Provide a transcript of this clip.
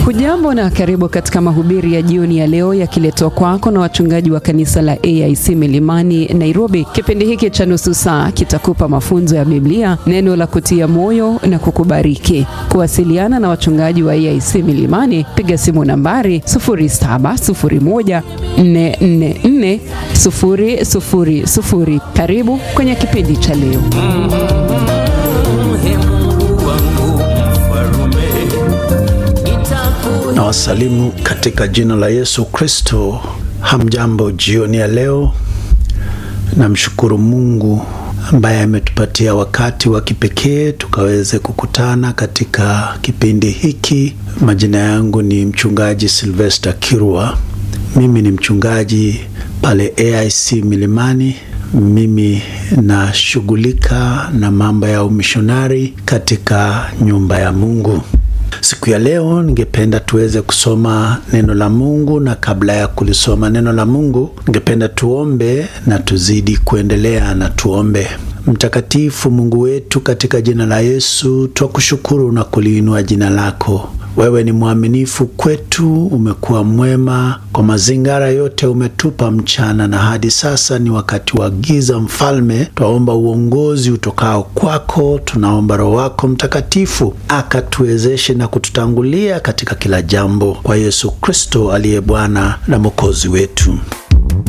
Hujambo na karibu katika mahubiri ya jioni ya leo yakiletwa kwako na wachungaji wa kanisa la AIC Milimani Nairobi. Kipindi hiki cha nusu saa kitakupa mafunzo ya Biblia, neno la kutia moyo na kukubariki. Kuwasiliana na wachungaji wa AIC Milimani, piga simu nambari 0701444000. Karibu kwenye kipindi cha leo. na wasalimu katika jina la Yesu Kristo. Hamjambo jioni ya leo. Namshukuru Mungu ambaye ametupatia wakati wa kipekee tukaweze kukutana katika kipindi hiki. Majina yangu ni mchungaji Sylvester Kirwa. Mimi ni mchungaji pale AIC Milimani. Mimi nashughulika na mambo ya umishonari katika nyumba ya Mungu. Siku ya leo ningependa tuweze kusoma neno la Mungu, na kabla ya kulisoma neno la Mungu, ningependa tuombe na tuzidi kuendelea na tuombe. Mtakatifu Mungu wetu, katika jina la Yesu twakushukuru na kuliinua jina lako. Wewe ni mwaminifu kwetu, umekuwa mwema kwa mazingara yote umetupa mchana, na hadi sasa ni wakati wa giza. Mfalme, twaomba uongozi utokao kwako. Tunaomba Roho wako Mtakatifu akatuwezeshe na kututangulia katika kila jambo, kwa Yesu Kristo aliye Bwana na Mwokozi wetu.